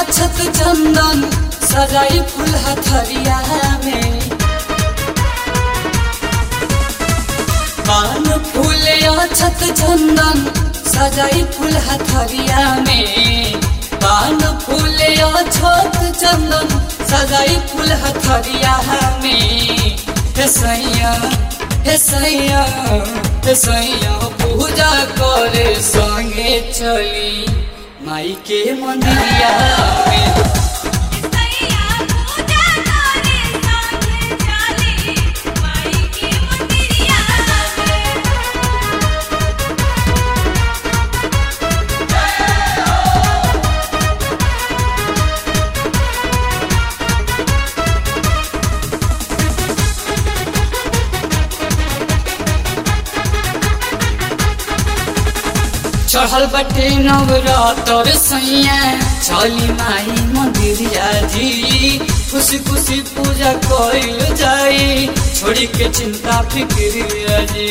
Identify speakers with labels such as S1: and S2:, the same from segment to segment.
S1: अछत चंदन सजाई फूल हथरिया में पान फूल अछत चंदन सजाई फूल हथरिया में पान फूल अछत चंदन सजाई फूल हथरिया में हे सैया हे सैया हे सैया पूजा करे संगे चली माई के मंदिरिया में
S2: सैया पूजा करे संगे चली माई के मंदिरिया में
S1: चढ़ल बटे नवरातर सैया चली माई मंदिरिया जी खुशी खुशी पूजा कइल जाई छोड़ी के चिंता फिक्रिया जी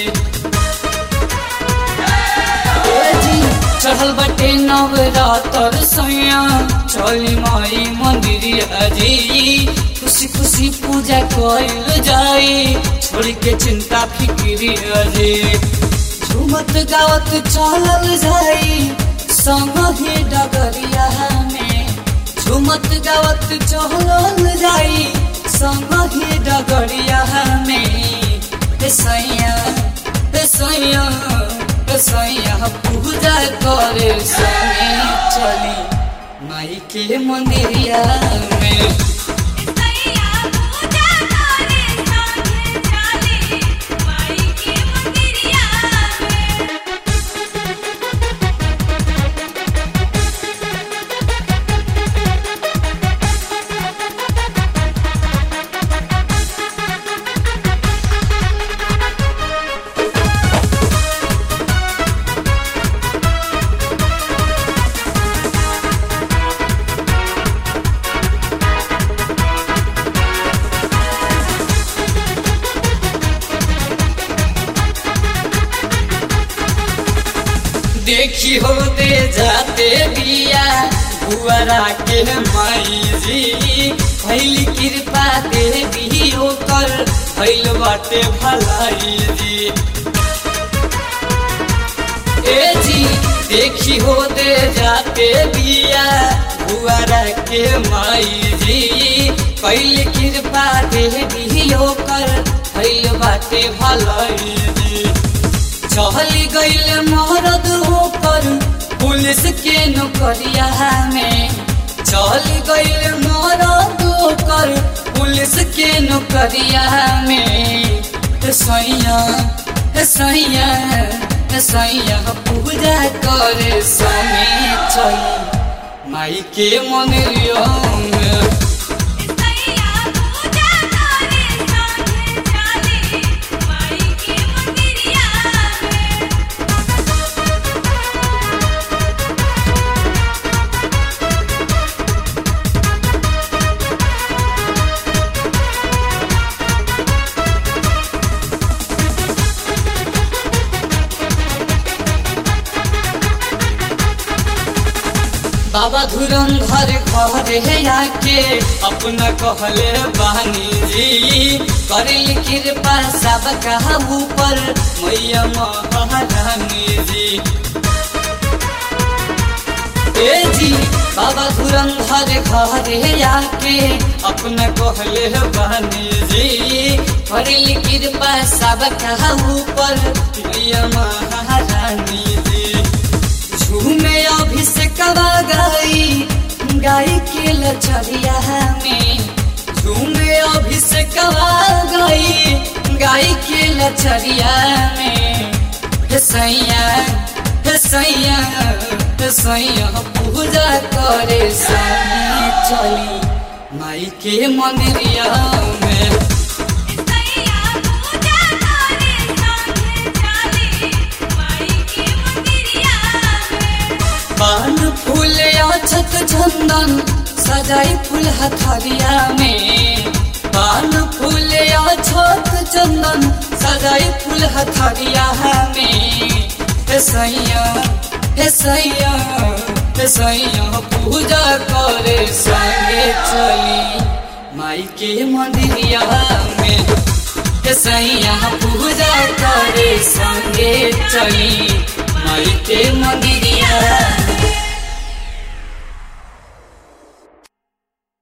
S1: ए जी, चढ़ल बटे नवरातर सैया चली माई मंदिरिया जी खुशी खुशी पूजा कइल जाई छोड़ी के चिंता फिक्रिया जी झूमत गावत चलल जाई संग ही डगरिया में झूमत गावत चलल जाई संग ही डगरिया में हे सैया हे सैया हे सैया पूजा करे संगे चली माई के मंदिरिया में
S2: सैया पूजा करे संगे चली माई के मंदिरिया में
S1: देखी हो दे जाते बिया बुआरा के माई जी भैल कृपा देवी ओकर भैल बाटे भलाई जी ए जी देखी हो दे जाते बिया बुआरा के माई जी कैल कृपा देवी ओकर भैल बाटे भलाई जी चहली गईल मरद होकर पुलिस के नौकरिया में चहली गईल मरद होकर पुलिस के नौकरिया में हे सैया हे सैया हे सैया पूजा करे समय चली माई के मंदिरिया में
S2: सैया पूजा करे संगे चली माई के मंदिरिया में
S1: बाबा धुरंधर घरे आके अपना कहले बानी जी करिल कृपा सब कहा ऊपर मैया महारानी जी ए जी बाबा धुरंधर घरे आके अपना कहले बानी जी करिल कृपा सब कहा ऊपर मैया महारानी जी झूमे अभिषेकवा गाई गाई के लचरिया में झूमे अभिषेकवा गाई गाई के लचरिया में हे सैया हे सैया हे सैया पूजा करे सही चली माई के मंदिरिया में
S2: सैया पूजा करे संगे चली माई के मंदिरिया में
S1: पान फूल अछत चंदन सजाई फूल हथरिया में पान फूल अछत चंदन सजाई फूल हथरिया में हे सैया हे सैया हे सैया पूजा करे संगे चली माई के मंदिरिया में के सैया पूजा करे संगे चली माई के मंदिरिया में